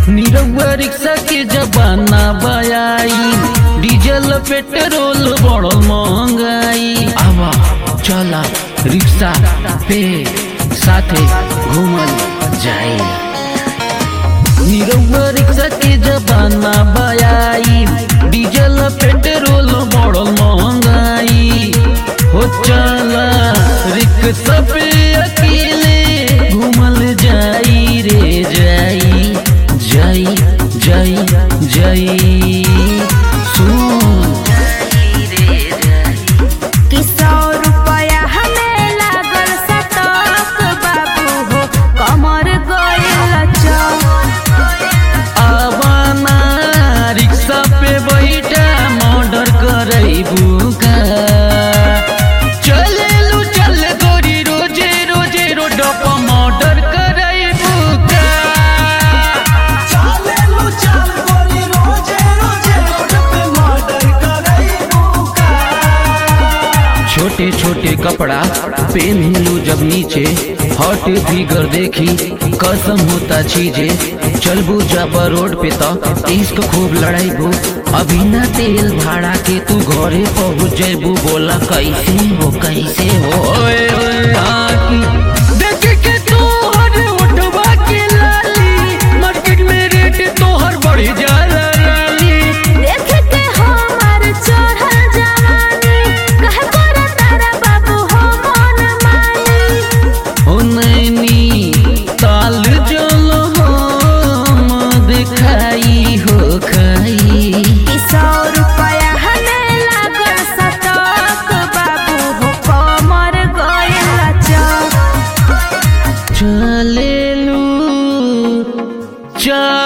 Nirahua rickshaw के जमाना बयाई diesel petrol बड़ महंगाई आवा चला रिक्शा पे साथे घूमल जाए निरहुआ रिक्शा के जमाना बयाई डीजल पेट्रोल बड़ महंगाई हो चला रिक्शा पे अकेले घूमल जाई रे जाई जाई जाई जाई सुन कि सौ रुपया हमें लागल सतक बाबू हो कमर गइल चौक आवाना रिक्शा पे बैठा मर्डर करैबू का चलेलु चल गोरी रोजे रोजे रोड पर मर्डर करैबू का चालेलु चाल गोरी रोजे रोजे रोड पे मर्डर करैबू का छोटे छोटे कपड़ा पहनलू जब नीचे हॉट फिगर देखी कसम होता चीजे चलबू जब रोड पे तो इश्क खूब लड़ाईबू अभी ना तेल भाड़ा के तू घरे पहुँच जेबू बोला कैसे हो कैसे हो ओए ओए आकी देख के तोहर उठवा के लाली मार्केट में रेट तोहर बढ़ जाला रानी देख के हमार चढ़ल जवानी कहे कर तारा बाबू हो मन मानी ओ नैनी ताल जल हम दिखाई हो खाई कि सौ रुपया हमें लागल सतक बाबू हो कमर गइल चौक चलेलू चल